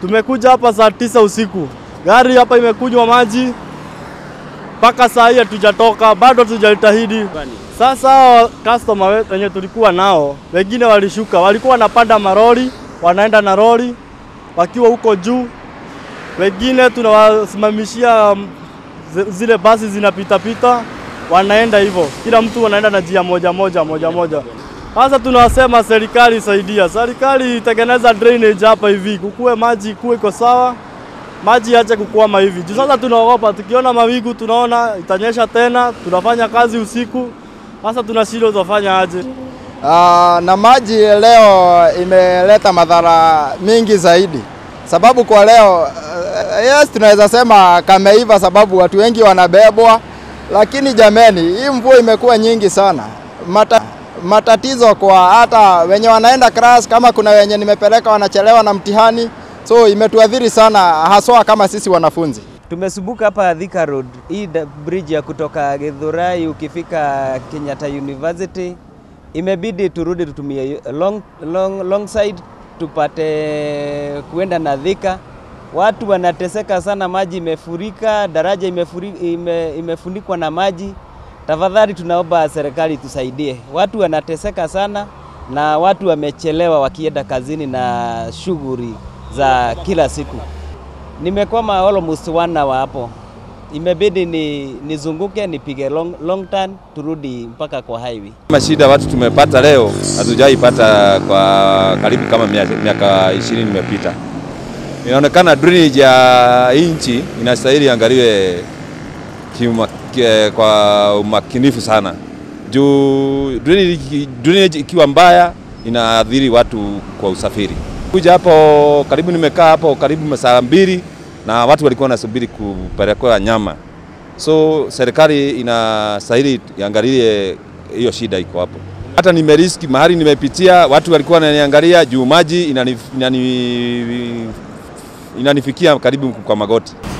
Tumekuja hapa saa tisa usiku, gari hapa imekunywa maji mpaka saa hii hatujatoka, bado hatujajitahidi. Sasa hao customer wetu wenye tulikuwa nao, wengine walishuka, walikuwa wanapanda maroli, wanaenda na lori wakiwa huko juu, wengine tunawasimamishia mm, zi- zile basi zinapitapita, wanaenda hivyo, kila mtu anaenda na njia moja moja moja moja. Sasa tunasema serikali saidia, serikali itengeneza drainage hapa hivi, kukue maji kuwe iko sawa, maji ache kukwama hivi. Juu sasa tunaogopa, tukiona mawingu tunaona itanyesha tena, tunafanya kazi usiku, sasa tunashindwa tutafanya aje. Ah, na maji leo imeleta madhara mingi zaidi, sababu kwa leo eh, yes, tunaweza sema kameiva, sababu watu wengi wanabebwa, lakini jameni, hii mvua imekuwa nyingi sana Mata, matatizo kwa hata wenye wanaenda class, kama kuna wenye nimepeleka wanachelewa na mtihani, so imetuadhiri sana haswa kama sisi wanafunzi. Tumesumbuka hapa Thika Road, hii da- bridge ya kutoka Githurai ukifika Kenyatta University, imebidi turudi tutumie long, long, long side tupate kuenda na Thika. Watu wanateseka sana, maji imefurika, daraja imefuri, ime, imefunikwa na maji. Tafadhali tunaomba serikali tusaidie, watu wanateseka sana na watu wamechelewa wakienda kazini na shughuli za kila siku. Nimekwama almost one hour hapo, imebidi ni nizunguke nipige long, long turn turudi mpaka kwa highway. Mashida watu tumepata leo hatujaipata kwa karibu kama mia- miaka ishirini imepita. Inaonekana drainage ya hii nchi inastahili angaliwe kiuma- ke- kwa umakinifu sana juu drainage, drainage ikiwa mbaya inaathiri watu kwa usafiri. Kuja hapo karibu, nimekaa hapo karibu masaa mbili na watu walikuwa wanasubiri kupelekwa nyama, so serikali inastahili iangalie hiyo shida iko hapo. Hata nimeriski mahali nimepitia, watu walikuwa wananiangalia juu maji inani, inani, inanifikia karibu kwa magoti.